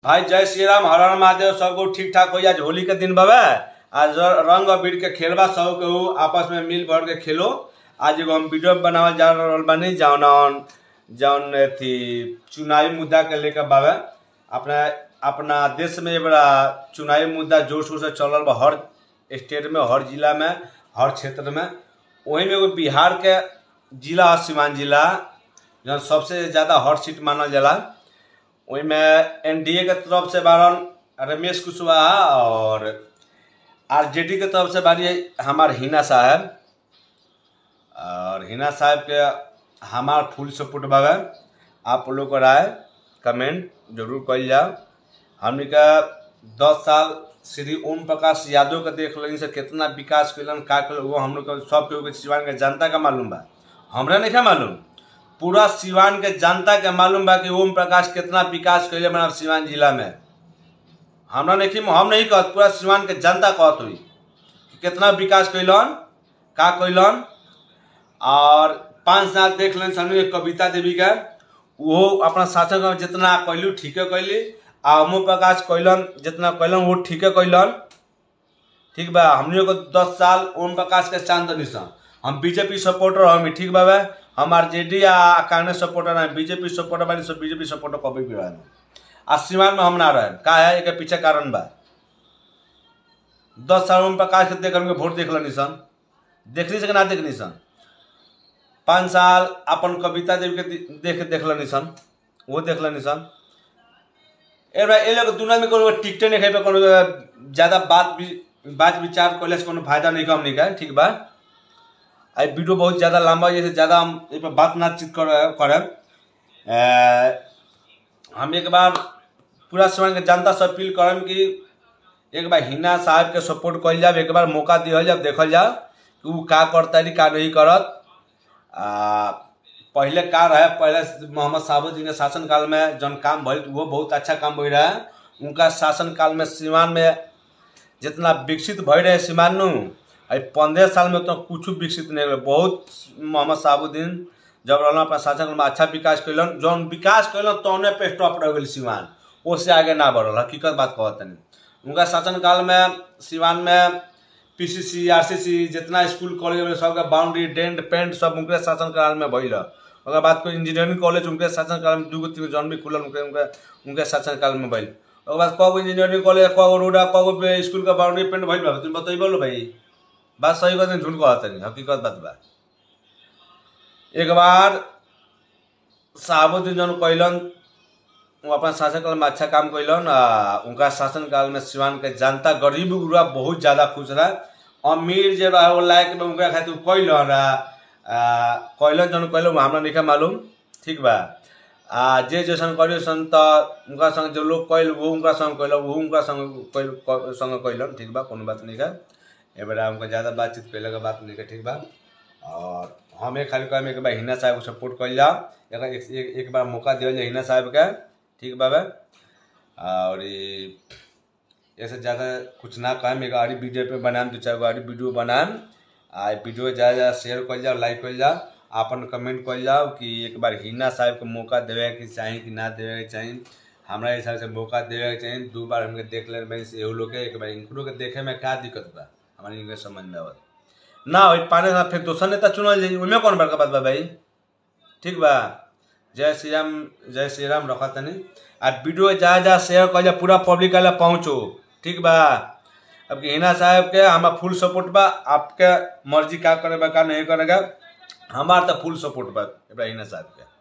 भाई जय श्री राम हर हर महादेव सबको ठीक ठाक हो आज होली के दिन बाबा आज रंग अबीर के खेलबा सब केहू आपस में मिल भर के खेलो आज एगो हम वीडियो बनावल जा रहल बानी जौन जौन अथी चुनावी मुद्दा के लेकर बाबा अपना अपना देश में ये बड़ा चुनावी मुद्दा जोर शोर से चल रहा बा हर स्टेट में हर जिला में हर क्षेत्र में वही में एगो बिहार के जिला है सीवान जिला जौन सबसे ज़्यादा हॉट सीट मानल जाला ओहिमे एनडीए के तरफ से बारन रमेश कुशवाहा और आरजेडी के तरफ से बारी हमार हिना साहब और हिना साहब के हमार फुल सपोर्ट बाबा आप लोग को राय कमेंट जरूर कल जाओ हमने का दस साल श्री ओम प्रकाश यादव के देख लेनी से कितना विकास कैलन का कैलन वो हम लोग के सब केहू के सिवान के जनता का मालूम बा हमरा नहीं मालूम पूरा सिवान के जनता के मालूम बा कि ओम प्रकाश कितना विकास कैले बना सिवान जिला में हमरा नहीं हम नहीं कहत पूरा सिवान के जनता कहत हुई कि कितना विकास कैलन का कैलन और पाँच साल देख लेन सन कविता देवी के वो अपना शासन में जितना कैलू ठीके कैली आ ओम प्रकाश कैलन जितना कैलन वो ठीके कैलन ठीक बा हमने को दस साल ओम प्रकाश के चांद निशान हम बीजेपी सपोर्टर हम ठीक बाबा हम आरजेडी आ कांग्रेस सपोर्टर हैं बीजेपी सपोर्टर बानी सब बीजेपी सपोर्टर कभी भी रहें आ सीमान में हम ना रहे का है एक पीछे कारण बा दस साल ओम प्रकाश के देख हमके वोट देख लो निशान देखनी से कि ना देखनी सन पाँच साल अपन कविता देवी के देख देख लो निशान वो देख लो निशान एबरा ए लोग दुनिया में कोनो टिकटे नहीं खाई कोनो ज्यादा बात भी बात विचार कैले से कोनो फायदा नहीं कम नहीं का ठीक बा आई वीडियो बहुत ज़्यादा लंबा जैसे ज़्यादा हम इस पर बात बातचीत कर करें हम एक बार पूरा समय के जनता से अपील करम कि एक बार हिना साहब के सपोर्ट कल जाए एक बार मौका दिहल जाए देखल जाए कि वो का करता है का नहीं करत आ, पहले का रहे पहले मोहम्मद साहबुद्दीन के शासनकाल में जौन काम भइल वो बहुत अच्छा काम भई रहा उनका शासनकाल में सीमान में जितना विकसित भई रहे सीमान नु पंद्रह साल में तो कुछ विकसित नहीं हुए बहुत मोहम्मद साहबुद्दीन जब रहना अपना शासन में अच्छा विकास कैलन जौन विकास कैलन तौने पे स्टॉप रह गई सिवान उससे आगे ना बढ़ल हकीकत बात कहत नहीं उनका शासनकाल में सिवान में पीसीसी आरसीसी जितना स्कूल कॉलेज में सबका बाउंड्री डेंट पेंट सब उनके शासनकाल में भइल अगर बात कोई इंजीनियरिंग कॉलेज उनके शासनकाल में दूगो तीन जौन भी खुलल उनके उनके उनके शासनकाल में भइल ओकर बाद कगो इंजीनियरिंग कॉलेज कगो रोड कगो स्कूल का बाउंड्री पेंट भइल बा तुम बताइए भाई बात सही बात नहीं झूठ कहता नहीं हकीकत बात बा एक बार साहबुद्दीन जौन कैलन वो अपना शासनकाल में अच्छा काम कैलन उनका शासनकाल में सिवान के जनता गरीब गुरुआ बहुत ज़्यादा खुश रहा अमीर जो रहा वो लायक में उनका खातिर कैलन कैलन जौन कैलन हमरा नहीं मालूम ठीक बा आ जे जैसन करियो सन तो उनका संग जो लोग कैल वो उनका संग कैल वो उनका संग संग कैलन ठीक बा कोनो बात नहीं का ए बेरा हमको ज़्यादा बातचीत कैले के बात नहीं के ठीक बा और हमें खाली कहे एक बार हिना साहब को सपोर्ट कर जाओ एक, एक, एक बार मौका दिया जाए हिना साहब का ठीक बाबा और ऐसे ज़्यादा कुछ ना कहें एक आड़ी वीडियो पे बनाएम दो चार आड़ी वीडियो बनाएम आ वीडियो ज़्यादा ज़्यादा शेयर कर जाओ लाइक कर जाओ अपन कमेंट कर जाओ कि एक बार हिना साहब को मौका देवे के चाहिए कि ना देवे के चाहिए हमारा हिसाब से मौका देवे के चाहिए दो बार हमके देख ले एहू लोग के एक बार इनको के देखे में क्या दिक्कत बा हमारे इनके समझ में आवत ना हो पाने साथ फिर दोसर नेता चुनल जाई उनमें कौन बड़का बात बा भाई ठीक बा जय श्री राम जय श्री राम रखा तनी आ वीडियो जा जा शेयर कर जा पूरा पब्लिक वाला पहुँचो ठीक बा अब हिना साहब के हमारा फुल सपोर्ट बा आपके मर्जी का करे बा का नहीं करेगा हमार तो फुल सपोर्ट बा हिना साहब के